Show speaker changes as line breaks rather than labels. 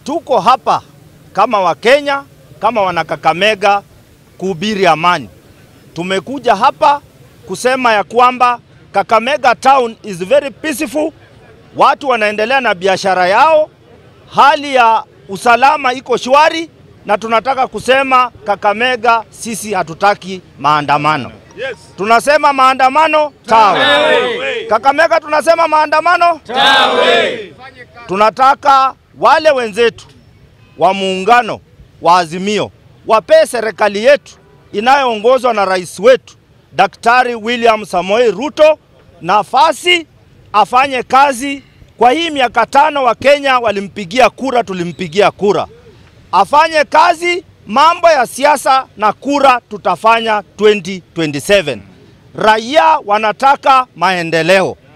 tuko hapa kama Wakenya, kama wanakakamega kuhubiri amani. Tumekuja hapa kusema ya kwamba Kakamega town is very peaceful, watu wanaendelea na biashara yao, hali ya usalama iko shwari, na tunataka kusema Kakamega, sisi hatutaki maandamano.
Yes.
Tunasema maandamano tawe. Kakamega tunasema maandamano tawe. Tunataka wale wenzetu wa muungano wa Azimio wapee serikali yetu inayoongozwa na rais wetu Daktari William Samoei Ruto nafasi afanye kazi. Kwa hii miaka tano Wakenya walimpigia kura, tulimpigia kura, afanye kazi. Mambo ya siasa na kura tutafanya 2027. Raia wanataka maendeleo.